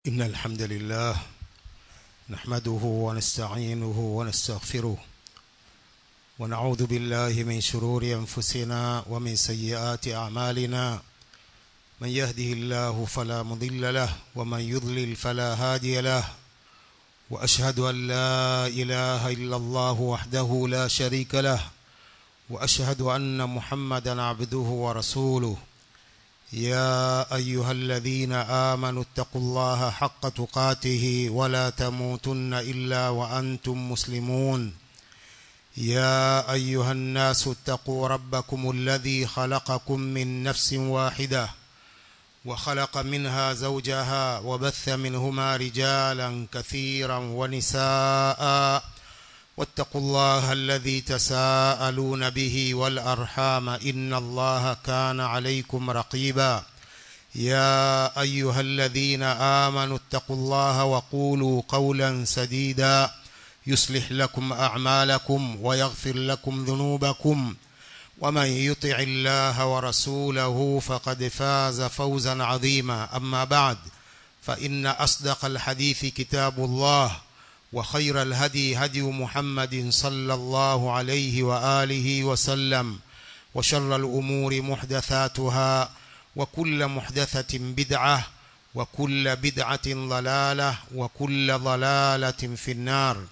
إن الحمد لله نحمده ونستعينه ونستغفره ونعوذ بالله من شرور أنفسنا ومن سيئات أعمالنا من يهده الله فلا مضل له ومن يضلل فلا هادي له وأشهد أن لا إله إلا الله وحده لا شريك له وأشهد أن محمدا عبده ورسوله يا أيها الذين آمنوا اتقوا الله حق تقاته ولا تموتن إلا وأنتم مسلمون يا أيها الناس اتقوا ربكم الذي خلقكم من نفس واحدة وخلق منها زوجها وبث منهما رجالا كثيرا ونساء واتقوا الله الذي تساءلون به والأرحام إن الله كان عليكم رقيبا يا أيها الذين آمنوا اتقوا الله وقولوا قولا سديدا يصلح لكم أعمالكم ويغفر لكم ذنوبكم ومن يطع الله ورسوله فقد فاز فوزا عظيما أما بعد فإن أصدق الحديث كتاب الله وخير الهدي هدي محمد صلى الله عليه وآله وسلم وشر الأمور محدثاتها وكل محدثة بدعة وكل بدعة ضلالة وكل ضلالة في النار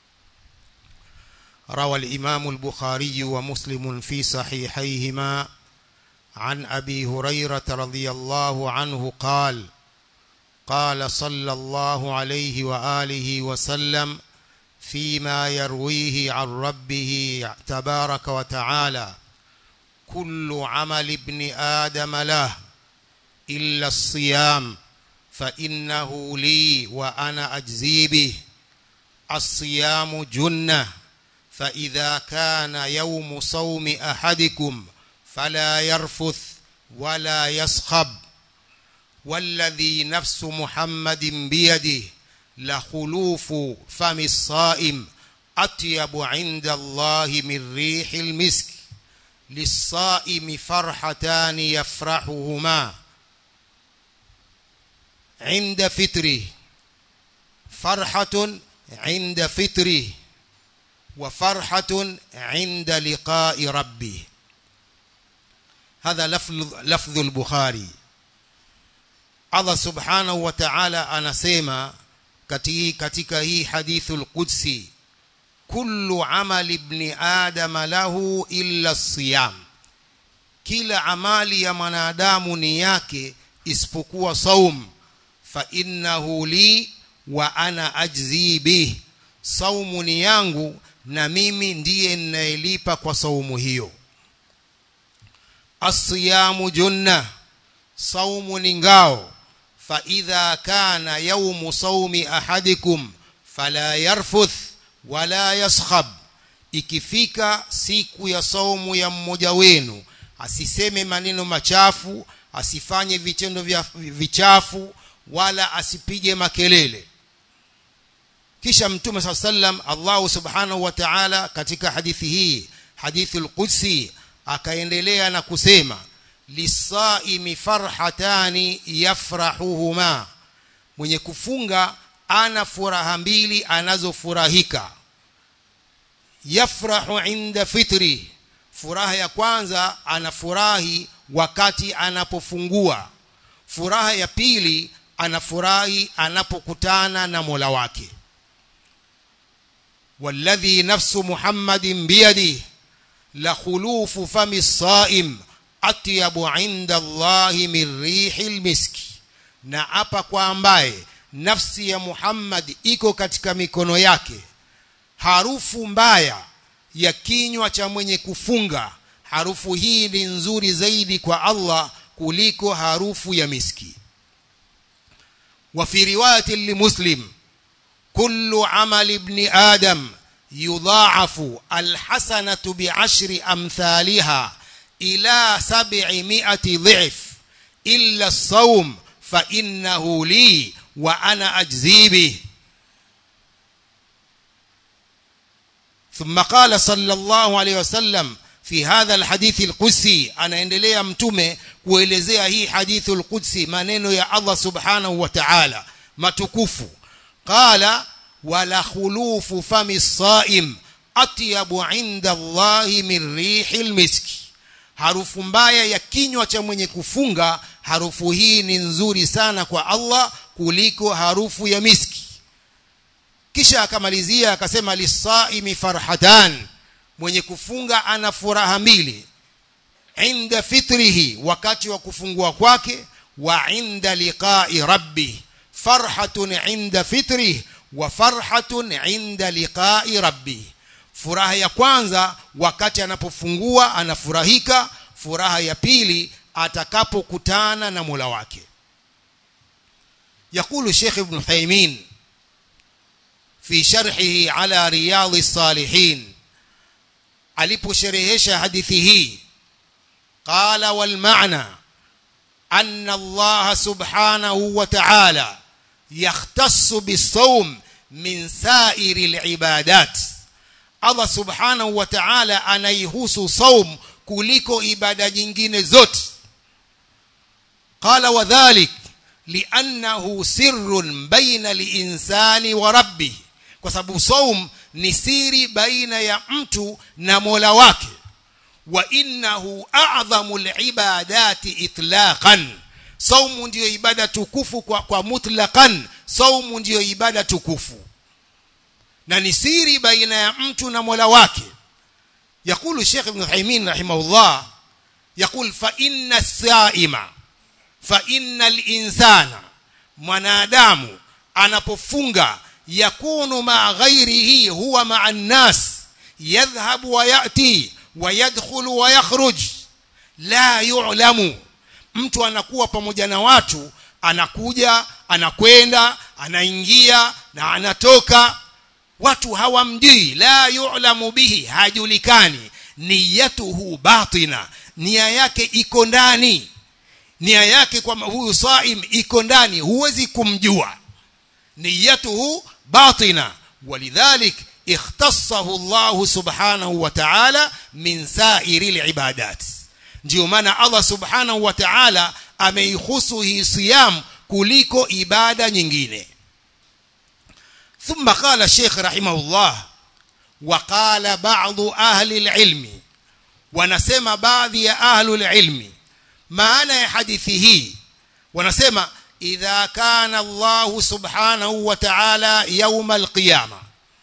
روى الإمام البخاري ومسلم في صحيحيهما عن أبي هريرة رضي الله عنه قال قال صلى الله عليه وآله وسلم فيما يرويه عن ربه تبارك وتعالى كل عمل ابن آدم له إلا الصيام فإنه لي وأنا أجزي به الصيام جنة فإذا كان يوم صوم أحدكم فلا يرفث ولا يصخب والذي نفس محمد بيده لخلوف فم الصائم أطيب عند الله من ريح المسك للصائم فرحتان يفرحهما عند فطره فرحة عند فطره وفرحة عند لقاء ربه هذا لفظ, لفظ البخاري Allah subhanahu wa ta'ala anasema katika hii hadithul qudsi kullu amali ibn adam lahu illa siyam kila amali ya mwanadamu ni yake isipokuwa saum fa innahu li wa ana ajzi bih saumu ni yangu na mimi ndiye ninayelipa kwa saumu hiyo asiyamu junna saumu ni ngao فإذا كان يوم صوم أحدكم فلا يرفث ولا يصخب ikifika siku ya saumu ya mmoja wenu asiseme maneno machafu asifanye vitendo vya vichafu wala asipige makelele kisha mtume saa sallam allahu subhanahu wa taala katika hadithi hii hadithi lqudsi akaendelea na kusema lisaimi farhatani yafrahuhuma mwenye kufunga ana furaha mbili anazofurahika yafrahu inda fitri furaha ya kwanza anafurahi wakati anapofungua furaha ya pili anafurahi anapokutana na mola wake والذي نفس محمد بيده لخلوف فم الصائم atyabu inda Allahi min rihil miski na apa kwa ambaye nafsi ya Muhammad iko katika mikono yake harufu mbaya ya kinywa cha mwenye kufunga harufu hii ni nzuri zaidi kwa Allah kuliko harufu ya miski wa fi riwayati limuslim kullu amali ibn adam yudha'afu alhasanatu bi'ashri amthaliha إلى سبعمائة ضعف إلا الصوم فإنه لي وأنا أجزي به ثم قال صلى الله عليه وسلم في هذا الحديث القدسي anaendelea mtume kuelezea hii hadithu alqudsi maneno ya Allah subhanahu wa ta'ala matukufu qala wala khulufu fami saim atyabu inda allahi min rihi lmiski harufu mbaya ya kinywa cha mwenye kufunga harufu hii ni nzuri sana kwa allah kuliko harufu ya miski kisha akamalizia akasema lisaimi farhatan mwenye kufunga ana furaha mbili inda fitrihi wakati wa kufungua kwake wa inda liqai rabbi farhatun inda fitrihi wa farhatun inda liqai rabbi furaha ya kwanza wakati anapofungua anafurahika furaha ya pili atakapokutana na mola wake يقول الشيخ ابن ثيمين في شرحه على رياض الصالحين aliposherehesha hadithi hii qala wal maana anna Allah subhanahu wa ta'ala yahtassu bisawm min sa'iri al-ibadat Allah subhanahu wa ta'ala anaihusu saum kuliko ibada nyingine zote qala wadhalik li'annahu sirrun baina al-insani wa rabbih kwa sababu saum ni siri baina ya mtu na Mola wake wa innahu a'dhamu al-ibadati itlaqan saumu ndiyo ibada tukufu kwa, kwa mutlaqan saumu ndiyo ibada tukufu na ni siri baina ya mtu na Mola wake يقول الشيخ ابن عثيمين رحمه الله يقول فإن الصائم فإن الإنسان mwanadamu anapofunga yakunu ma ghairihi huwa ma an-nas yadhhabu wa yati wa yadkhulu wa yakhruj la yu'lamu mtu anakuwa pamoja na watu anakuja anakwenda anaingia na anatoka watu hawamjui la yu'lamu bihi hajulikani niyatuhu batina nia yake iko ndani nia yake kwa huyu saim iko ndani huwezi kumjua niyatuhu batina walidhalik ikhtassahu Allah subhanahu wa ta'ala min sa'iri al-ibadat ndio maana Allah subhanahu wa ta'ala ameihusu hii siyam kuliko ibada nyingine ثم قال الشيخ رحمه الله وقال بعض أهل العلم ونسمى بعض أهل العلم معنى حديثه ونسمى إذا كان الله سبحانه وتعالى يوم القيامة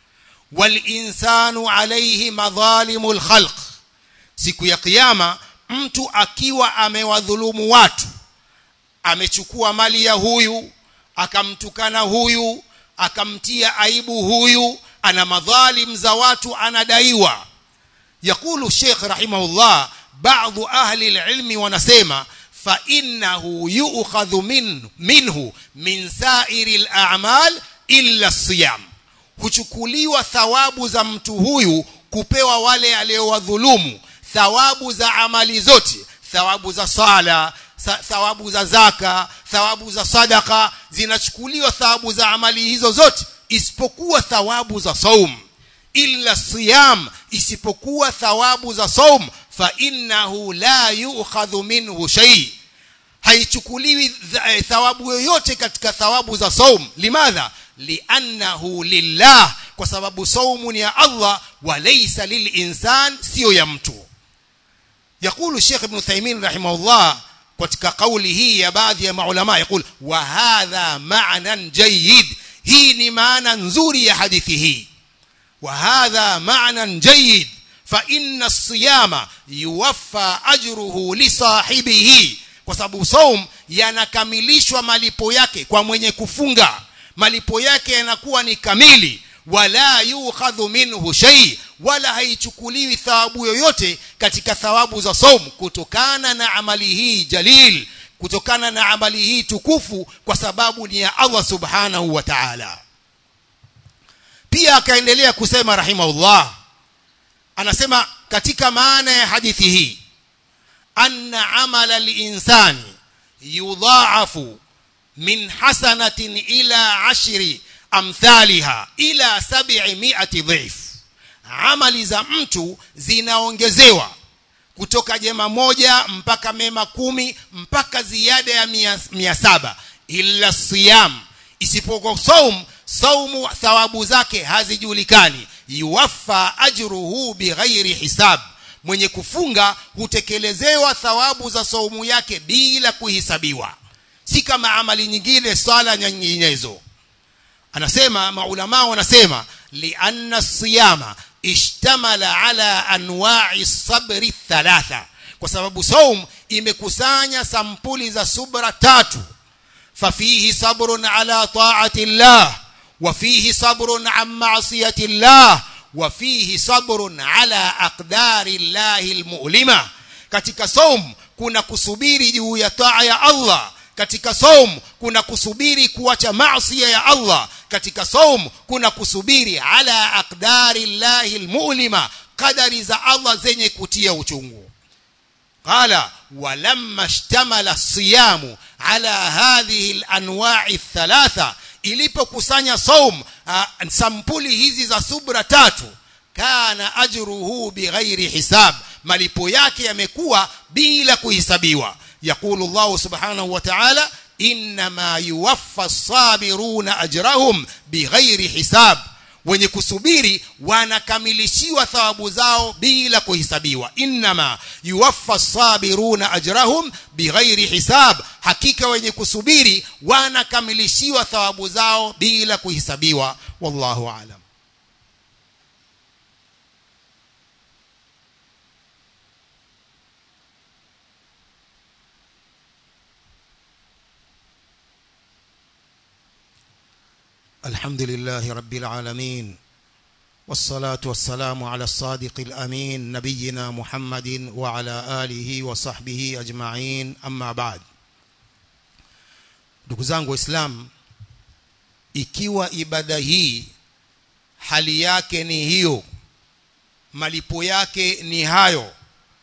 والإنسان عليه مظالم الخلق siku ya kiyama mtu akiwa amewadhulumu watu amechukua mali ya huyu akamtukana huyu akamtia aibu huyu ana madhalim za watu anadaiwa yakulu Sheikh rahimahullah baadhi ahli alilmi wanasema fa innahu yu'khadhu min minhu min sa'iri al'amal illa siyam huchukuliwa thawabu za mtu huyu kupewa wale aliowadhulumu thawabu za amali zote thawabu za sala thawabu za zaka thawabu za sadaka zinachukuliwa thawabu za amali hizo zote isipokuwa thawabu za saum illa siyam isipokuwa thawabu za saum fa innahu la yu'khadhu minhu shay haichukuliwi thawabu yoyote katika thawabu za saum limadha liannahu lillah kwa sababu saumu ni ya Allah wa laysa lilinsan sio ya mtu يقول الشيخ ابن ثيمين رحمه الله katika kauli hii ya baadhi ya maulama yakul wa hadha ma'nan jayyid hii ni maana nzuri ya hadithi hii wa hadha ma'nan jayyid fa inna as-siyama yuwaffa ajruhu li sahibihi kwa sababu saum yanakamilishwa malipo yake kwa mwenye kufunga malipo yake yanakuwa ni kamili wala yukhadhu minhu shay wala haichukuliwi thawabu yoyote katika thawabu za saum kutokana na amali hii jalil kutokana na amali hii tukufu kwa sababu ni ya Allah subhanahu wa ta'ala pia akaendelea kusema rahimahullah anasema katika maana ya hadithi hii anna amala al-insani yudha'afu min hasanatin ila ashri amthaliha ila sab'i mi'ati dhif amali za mtu zinaongezewa kutoka jema moja mpaka mema kumi mpaka ziada ya mia, mia saba illa siyam isipokuwa saum saumu thawabu zake hazijulikani yuwaffa ajruhu bighairi hisab mwenye kufunga hutekelezewa thawabu za saumu yake bila kuhisabiwa si kama amali nyingine sala nyinginezo anasema maulama wanasema lianna siyama ishtamala ala anwa'i sabri thalatha kwa sababu saum imekusanya sampuli za subra tatu fafihi sabrun ala ta'ati llah وفيه صبر عن معصية الله وفيه صبر على أقدار الله المؤلمة katika saum kuna kusubiri juu ya taa ya Allah katika saum kuna kusubiri kuacha maasi ya Allah katika saum kuna kusubiri ala aqdari llahi almu'lima qadari za Allah zenye kutia uchungu qala walamma ishtamala siyamu ala hadhihi alanwa'i thalatha ilipokusanya saum uh, sampuli hizi za subra tatu kana ajruhu bighairi hisab malipo yake yamekuwa bila kuhisabiwa yaqulu Allah subhanahu wa ta'ala inma yuwaffa as-sabiruna ajrahum bighairi hisab wenye kusubiri wanakamilishiwa thawabu zao bila kuhisabiwa inma yuwaffa as-sabiruna ajrahum bighairi hisab hakika wenye kusubiri wanakamilishiwa thawabu zao bila kuhisabiwa wallahu aalam الحمد لله رب العالمين والصلاة والسلام على الصادق الأمين نبينا محمد وعلى آله وصحبه أجمعين أما بعد ndugu zangu waislamu ikiwa ibada hii hali yake ni hiyo malipo yake ni hayo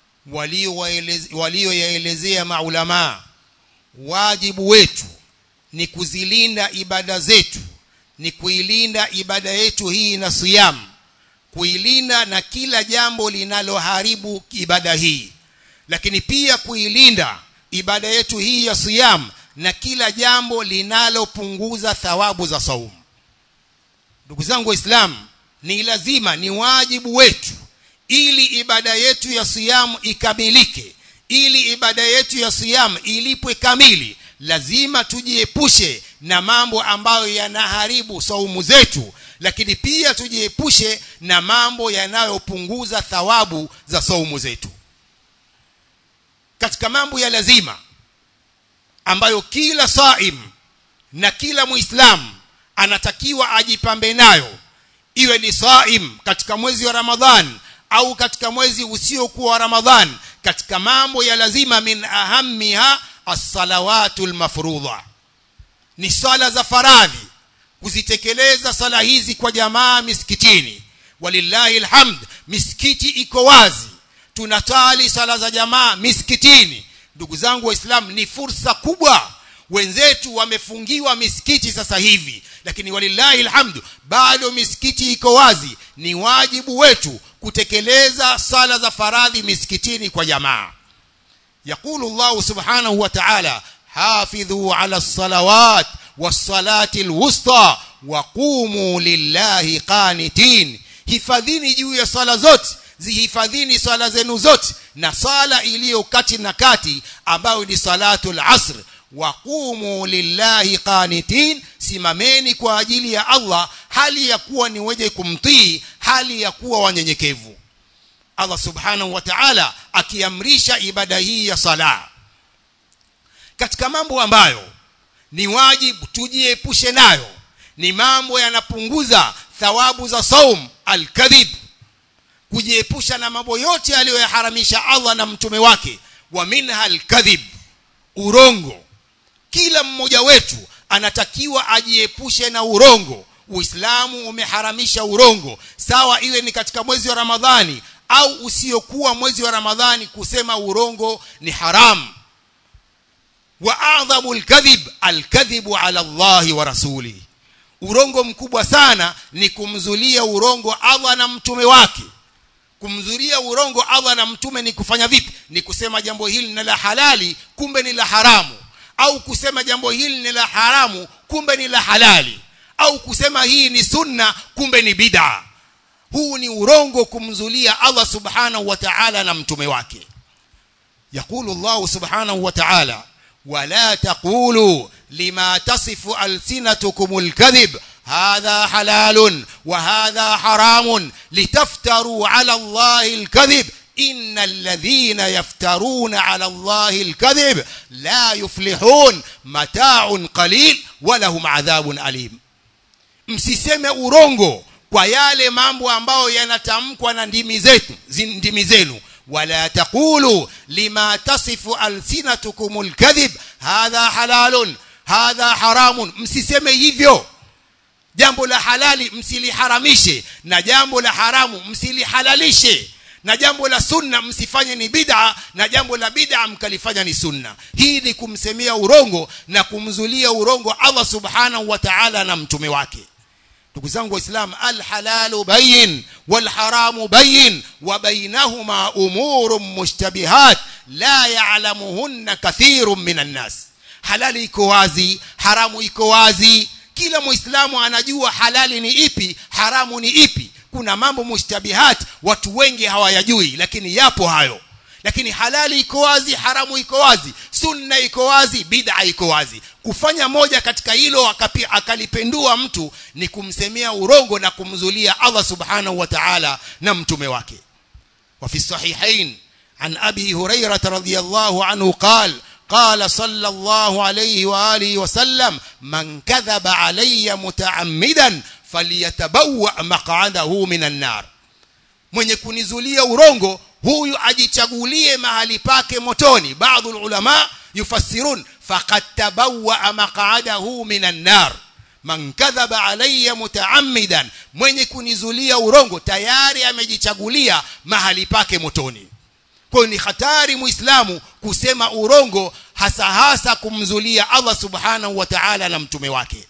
walioyaelezea maulamaa wajibu wetu ni kuzilinda ibada zetu ni kuilinda ibada yetu hii na siyam kuilinda na kila jambo linaloharibu ibada hii lakini pia kuilinda ibada yetu hii ya siyam na kila jambo linalopunguza thawabu za saumu ndugu zangu waislamu ni lazima ni wajibu wetu ili ibada yetu ya siyamu ikamilike ili ibada yetu ya siyamu ilipwe kamili lazima tujiepushe na mambo ambayo yanaharibu saumu zetu lakini pia tujiepushe na mambo yanayopunguza thawabu za saumu zetu katika mambo ya lazima ambayo kila saim na kila muislamu anatakiwa ajipambe nayo iwe ni saim katika mwezi wa ramadhan au katika mwezi usiokuwa wa ramadhan katika mambo ya lazima min ahammiha as-salawatu al-mafruḍa ni sala za faradhi kuzitekeleza sala hizi kwa jamaa misikitini walillahi alhamd misikiti iko wazi tunatali sala za jamaa misikitini ndugu zangu waislamu ni fursa kubwa wenzetu wamefungiwa misikiti sasa hivi lakini walillahi alhamdu bado misikiti iko wazi ni wajibu wetu kutekeleza sala za faradhi misikitini kwa jamaa يقول الله سبحانه وتعالى حافظوا على الصلوات والصلاة الوسطى وقوموا لله قانتين hifadhini juu ya sala zote zihifadhini sala zenu zote na sala iliyo kati na kati ambayo ni salatul asr waqumu lillahi qanitin simameni kwa ajili ya Allah hali ya kuwa ni wenye kumtii hali ya kuwa wanyenyekevu Allah subhanahu wa ta'ala akiamrisha ibada hii ya sala katika mambo ambayo ni wajibu tujiepushe nayo ni mambo yanapunguza thawabu za saum alkadhib kujiepusha na mambo yote aliyoyaharamisha Allah na mtume wake wa minha alkadhib urongo kila mmoja wetu anatakiwa ajiepushe na urongo Uislamu umeharamisha urongo sawa iwe ni katika mwezi wa Ramadhani au usiokuwa mwezi wa Ramadhani kusema urongo ni haramu wa a'dhamu alkadhib alkadhibu ala Allah wa rasuli urongo mkubwa sana ni kumzulia urongo Allah na mtume wake kumzulia urongo Allah na mtume ni kufanya vipi ni kusema jambo hili ni la halali kumbe ni la haramu au kusema jambo hili ni la haramu kumbe ni la halali au kusema hii ni sunna kumbe ni bid'a huu ni urongo kumzulia Allah subhanahu wa ta'ala na mtume wake يقول الله سبحانه وتعالى ولا تقولوا لما تصف ألسنتكم الكذب هذا حلال وهذا حرام لتفتروا على الله الكذب إن الذين يفترون على الله الكذب لا يفلحون متاع قليل ولهم عذاب أليم msiseme urongo kwa yale mambo ambayo yanatamkwa na ndimi zetu ndimi zenu ولا تقولوا لما تصف ألسنتكم الكذب هذا حلال هذا حرام msiseme hivyo jambo la halali msiliharamishe na jambo la haramu msilihalalishe na jambo la sunna msifanye ni bid'a na jambo la bid'a mkalifanya ni sunna hii ni kumsemea urongo na kumzulia urongo Allah subhanahu wa ta'ala na mtume wake ndugu zangu waislamu alhalalu bayin walharamu bayin wa bainahuma umurun mushtabihat la ya'lamuhunna kathirun minan nas halali iko wazi haramu iko wazi kila muislamu anajua halali ni ipi haramu ni ipi kuna mambo mushtabihat watu wengi hawayajui lakini yapo hayo lakini halali iko wazi haramu iko wazi sunna iko wazi bid'a iko wazi kufanya moja katika hilo akapi, akalipendua mtu ni kumsemea urongo na kumzulia Allah subhanahu wa ta'ala na mtume wake wa fi sahihain an abi hurairah radhiyallahu anhu qala قال صلى الله عليه واله وسلم من كذب علي متعمدا فليتبوأ مقعده من النار mwenye kunizulia urongo huyu ajichagulie mahali pake motoni baadhi ulama yufassirun faqad tabawwa maq'adahu minan nar man kadhaba alayya mutaammidan mwenye kunizulia urongo tayari amejichagulia mahali pake motoni kwa ni hatari muislamu kusema urongo hasa hasa kumzulia Allah subhanahu wa ta'ala na mtume wake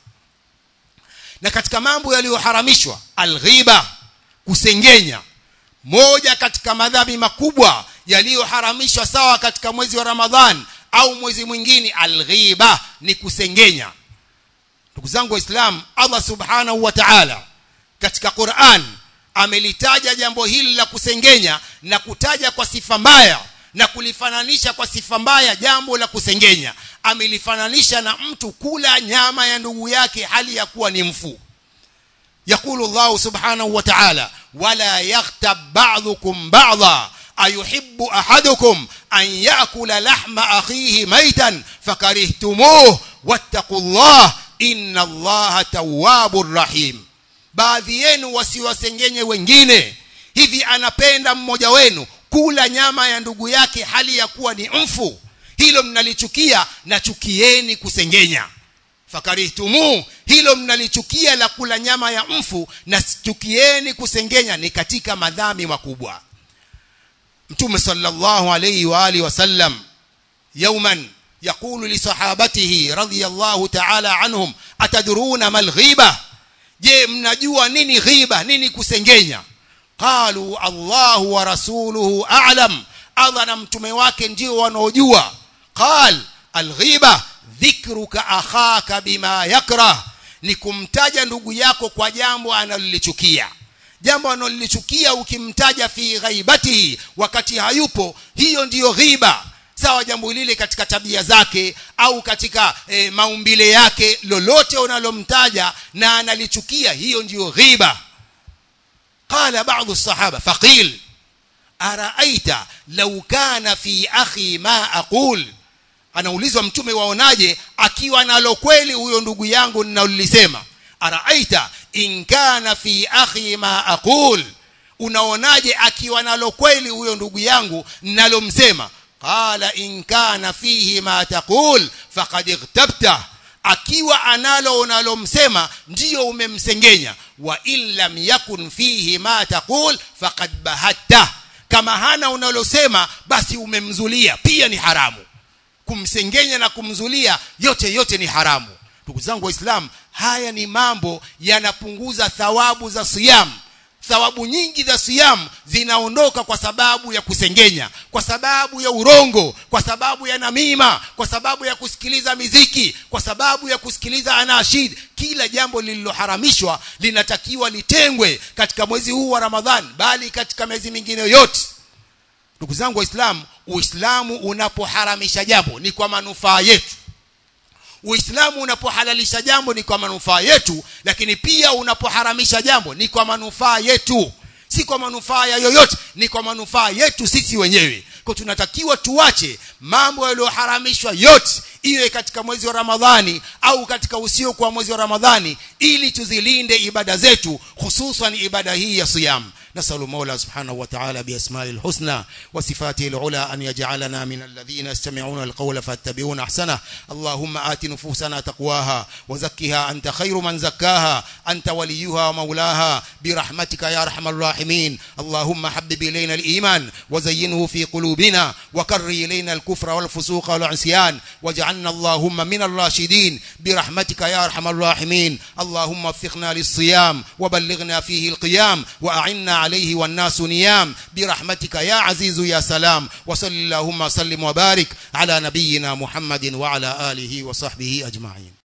na katika mambo yaliyoharamishwa alghiba kusengenya moja katika madhambi makubwa yaliyoharamishwa sawa katika mwezi wa Ramadhan au mwezi mwingine alghiba ni kusengenya ndugu zangu waislamu Allah subhanahu wa ta'ala katika Qur'an amelitaja jambo hili la kusengenya na kutaja kwa sifa mbaya na kulifananisha kwa sifa mbaya jambo la kusengenya amelifananisha na mtu kula nyama ya ndugu yake hali ya kuwa ni mfu يقول الله سبحانه وتعالى ولا يغتب بعضكم بعضا أيحب أحدكم أن يأكل لحم أخيه ميتا فكرهتموه واتقوا الله إن الله تواب رحيم baadhi yenu wasiwasengenye wengine hivi anapenda mmoja wenu kula nyama ya ndugu yake hali ya kuwa ni mfu hilo mnalichukia na chukieni kusengenya fakarihtumu hilo mnalichukia la kula nyama ya mfu na chukieni kusengenya ni katika madhambi makubwa mtume sallallahu alayhi wa alihi wasallam yawman يقول لصحابته رضي الله تعالى عنهم أتدرون ما الغيبة je mnajua nini ghiba nini kusengenya qalu Allahu wa rasuluhu a'lam Allah na mtume wake ndio wanaojua qal alghiba dhikruka akhaka bima yakrah ni kumtaja ndugu yako kwa jambo analolichukia jambo analolichukia ukimtaja fi ghaibatihi wakati hayupo hiyo ndiyo ghiba sawa jambo lile katika tabia zake au katika e, maumbile yake lolote unalomtaja na analichukia hiyo ndiyo ghiba qala ba'dhu sahaba faqil araaita law kana fi akhi ma aqul anaulizwa mtume waonaje akiwa nalo kweli huyo ndugu yangu ninalolisema araaita in kana fi akhi ma aqul unaonaje akiwa nalo kweli huyo ndugu yangu ninalomsema qala in kana fihi ma taqul faqad ightabta akiwa analo unalomsema ndiyo umemsengenya wa in lam yakun fihi ma taqul faqad bahatta kama hana unalosema basi umemzulia pia ni haramu kumsengenya na kumzulia yote yote ni haramu ndugu zangu waislamu haya ni mambo yanapunguza thawabu za siyam thawabu nyingi za siam zinaondoka kwa sababu ya kusengenya kwa sababu ya urongo kwa sababu ya namima kwa sababu ya kusikiliza miziki kwa sababu ya kusikiliza anashid kila jambo lililoharamishwa linatakiwa litengwe katika mwezi huu wa ramadhani bali katika miezi mingine yote ndugu zangu waislamu uislamu unapoharamisha jambo ni kwa manufaa yetu uislamu unapohalalisha jambo ni kwa manufaa yetu lakini pia unapoharamisha jambo ni kwa manufaa yetu si kwa manufaa ya yoyote ni kwa manufaa yetu sisi wenyewe kwa tunatakiwa tuache mambo yaliyoharamishwa yote iwe katika mwezi wa ramadhani au katika usio kwa mwezi wa ramadhani ili tuzilinde ibada zetu hususan ibada hii ya siyam نسأل المولى سبحانه وتعالى بأسمائه الحسنى وصفاته العلى أن يجعلنا من الذين يستمعون القول فاتبعون أحسنه اللهم آت نفوسنا تقواها وزكها أنت خير من زكاها أنت وليها ومولاها برحمتك يا أرحم الراحمين اللهم حبب إلينا الإيمان وزينه في قلوبنا وكر إلينا الكفر والفسوق والعصيان واجعلنا اللهم من الراشدين برحمتك يا أرحم الراحمين اللهم وفقنا للصيام وبلغنا فيه القيام وأعنا عليه والناس نيام برحمتك يا عزيز يا سلام وصل اللهم وسلم وبارك على نبينا محمد وعلى آله وصحبه أجمعين